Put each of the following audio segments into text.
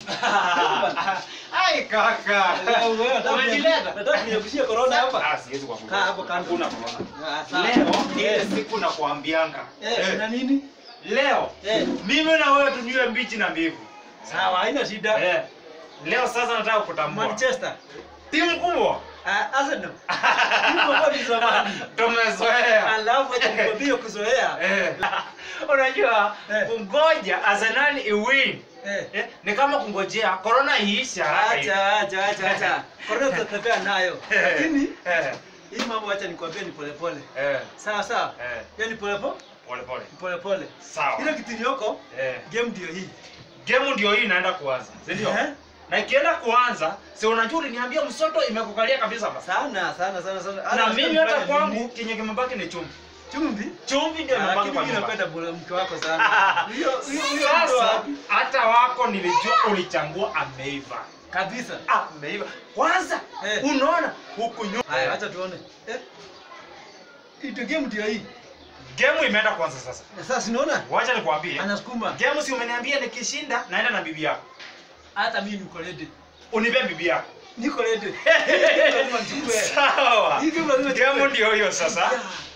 Ai kaka. Umejileta. Nataka kuniepushia corona hapa. Ah, siwezi kuambia. Kaa hapo kando. Hakuna corona. Ah, sawa. Leo ni ile Eh, siku na kuambianga. eh, na nini? Leo Eh. mimi na wewe tunywe mbichi na mbivu. Sawa, haina shida. Eh. Leo sasa nataka kutambua. Manchester. Timu kubwa. Ah, Arsenal. Hivyo kwa ni zamani. Tumezoea. Alafu acha nikwambie kuzoea. Eh. Unajua Eh. kungoja Arsenal iwin. Eh. Eh, ni kama kungojea corona iisha. Acha, acha, acha, acha. Corona tutatembea nayo. Lakini Eh. hii mambo acha nikwambie ni polepole. Eh. Sawa sawa. Eh. Yaani polepole, Pole pole. polepole. Sawa. Ile kitu iliyoko Eh. game ndio hii. Game ndio hii inaenda kuanza. Si ndio? Eh. Na ikienda kuanza, si unajua uliniambia msoto imekukalia kabisa basi. Sana sana sana sana. Na Hata mimi hata nifanye kwangu nini? kenye kimebaki ni chumvi. chumvi. Chumvi ndio Ah, imebaki Lakini kwa mimi nyumba. napenda bora mke wako sana. Hiyo hiyo hiyo ndo Sasa wapi? hata wako nilijua ulichangua ameiva. Kabisa. Ameiva. Kwanza Eh. unaona huku nyuma. Haya, acha tuone. Eh. Ito game ndio hii. Game imeenda kuanza sasa. Na Sasa sinaona Wacha nikwambie. anasukuma. Game si umeniambia nikishinda naenda na bibi yako. Hata mimi niko ready. Unipe bibi yako. Niko ready. Lazima nichukue. Sawa. Hii game lazima Game nichukue. ndio hiyo sasa.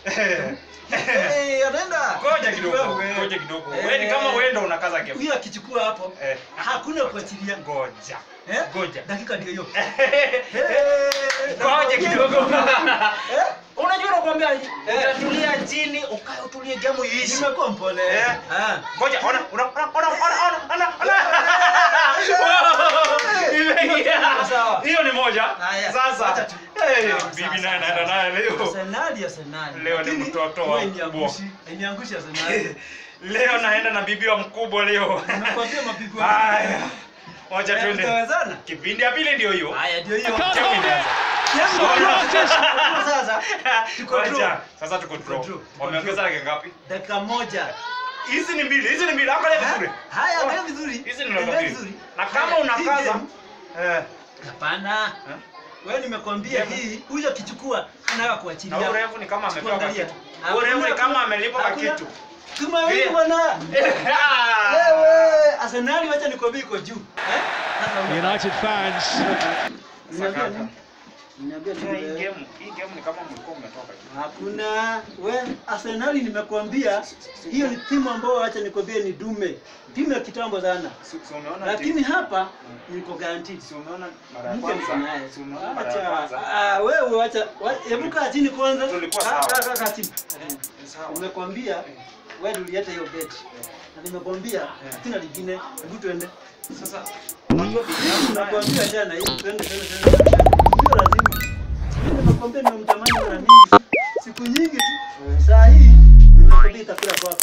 Eh, anaenda. Ngoja kidogo. Wewe. Ngoja kidogo. Eh. Wewe ni kama wewe ndio unakaza game. Huyo akichukua hapo Eh. hakuna kuachilia. Ngoja. Eh? Ngoja. Dakika ndio hiyo. Ngoja kidogo. Eh? Unajua nakwambia Eh. utatulia chini, ukae utulie game iishi. Nimekuwa mpole. Eh. Ah. Ngoja, ona, ona, ona, ona, ona, ona, ona, ona. Imeingia. Sawa. Hiyo ni moja. Haya, Sasa. acha tu. Eh, Sawa, bibi sawa, naye sawa, naenda sawa. naye leo. Arsenali, Arsenali. Leo ni Lakini mtoto wa huwa mkubwa. iniangushi, iniangushi Arsenali. Leo naenda na bibi wa mkubwa leo. Nakwambia mapigo. Haya. Moja Eh, twende. tutawezana? Kipindi ya pili ndio hiyo. Haya ndio hiyo. Chama imeanza. Yangu ndio sasa. Tuko Ngoja. draw. Sasa tuko draw. draw, tuko Wameongeza dakika ngapi? Dakika moja. Hizi ni mbili, hizi ni mbili. Angalia vizuri. Haya, angalia vizuri. Hizi ni Angalia namba mbili. vizuri. Na kama Haya, hii unakaza game- eh Hapana. Eh? Wewe nimekwambia Game. hii, huyo akichukua anataka na kuachilia. urefu ni kama amepewa kwa Angalia. kitu. Hakuna- Urefu ni kama amelipa kwa hakuna- kitu. Tumaini Vile. bwana. Ah. Wewe, Arsenali wacha nikwambie iko juu. Eh? Sasa una- United fans Niambia Sakata. nini? Niambia Hii nini? game, hii game ni kama mlikuwa umetoka. Hakuna. We, Arsenali nimekwambia hiyo ni timu ambayo acha nikwambie ni dume. Timu ya kitambo sana. Si si umeona Lakini hapa niko guaranteed. si umeona mara ya Mke niko kwanza. naye. Si umeona mara ya Acha. kwanza. Ah, wewe acha. wa- Hebu kaa chini kwanza. Tulikuwa Kaa- sawa. kaa- kaa- kaa chini. Sawa. Nimekwambia wewe ndio ulileta hiyo bet. Na nimekwambia sina lingine. Hebu tuende. Sasa Unajua nakwambia jana hii twende twende twende. Sio lazima. Mimi nimekwambia nimemtamani mara mingi. Siku nyingi tu. Saa hii nimekwambia itakula kwako.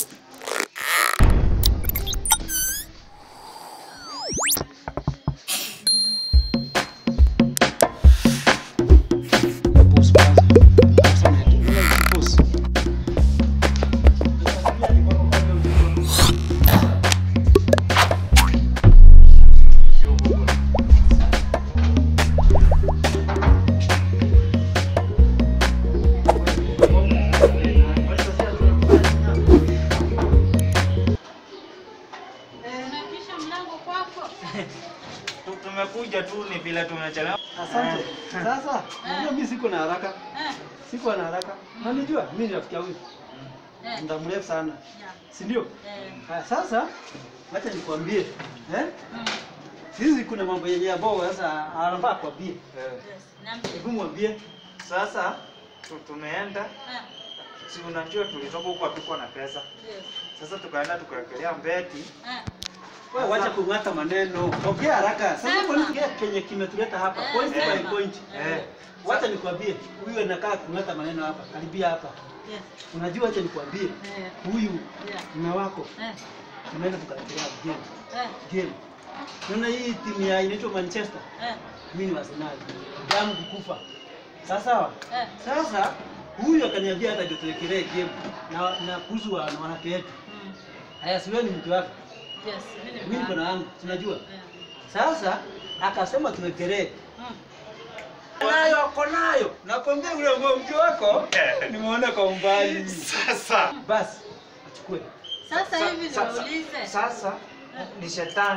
Unabisha mlango kwako. tu- tumekuja tu ni vile tumechelewa. Asante. Sasa, unajua mimi siko na haraka. Eh, Siko na haraka. Na unajua mimi ni rafiki yangu. eh, Muda mrefu sana. yeah, Si ndio? eh, Haya sasa acha nikwambie. Eh? mm, Hizi kuna mambo yenye ambao sasa anafaa kwambie. yes, niambie. Hebu mwambie. Sasa tu- tumeenda Eh, si unajua tulitoka huko hatukuwa na pesa. yes, Sasa tukaenda tukawekelea mbeti. eh, Wewe wacha kung'ata maneno. Ongea haraka. Sasa Sema. kwa nini kenye kimetuleta hapa? Eh, Point by sema. point. Eh. Wacha nikwambie. Huyu anakaa kung'ata maneno hapa. Karibia hapa. yes, Unajua wacha nikwambie. eh, Huyu yeah, mume wako eh, tumeenda tukawekelea game. eh, Game. Unaona hii timu ya inaitwa Manchester. eh, Mimi ni Arsenal. Damu kukufa. Sawa sawa? eh, Sasa huyu akaniambia hata ndio tuwekelee game na na kuhusu wa- na wanawake wetu. mm, Haya si wewe ni mke wake. yes, mimi ni Mimi niko mama. na wangu, tunajua. Eh, Sasa akasema tuwekelee. mm, Nayo ako nayo. Nakwambia yule ambao mke wako nimeona kwa umbali. Sasa Basi achukue. Sasa hivi Sasa- niulize. Sasa ni shetani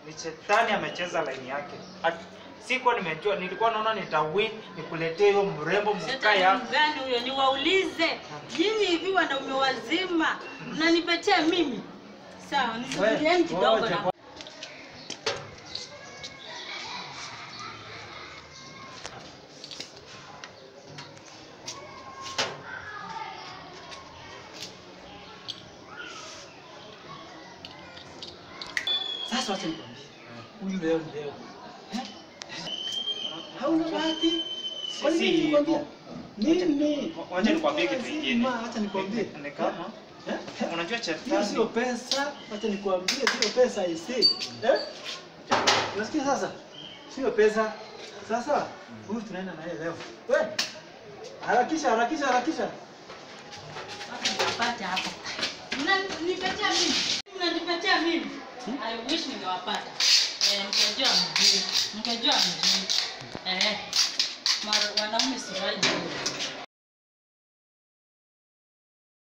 Ni shetani amecheza laini yake. At- Sikuwa nimejua, nilikuwa naona nitawin nikuletee hiyo mrembo mkae Shetani hapa. mgani huyo? Niwaulize nyinyi hivi wanaume wazima mnanipetea mimi? Sawa, nisubirieni kidogo ngoja na Sasa wacha nikwambie. Huyu leo ni leo. Eh? Hauna bahati. Kwani Si mimi nilikwambia? hivyo. Mimi. Wacha nikwambie kitu kingine. Acha nikwambie. Ni- ni kama Eh? unajua Hiyo shetani sio pesa. Acha nikwambie sio pesa isi. Eh? Unasikia sasa? Sio pesa. Sasa huyu tunaenda naye leo. Wewe. Harakisha, harakisha, harakisha. Nitapata hapa. Mnanipetea mimi? Mnanipetea mimi? I wish ningewapata. Eh, mkejua mjui. Mkejua mjui. Eh. Mara- Wanaume suruali.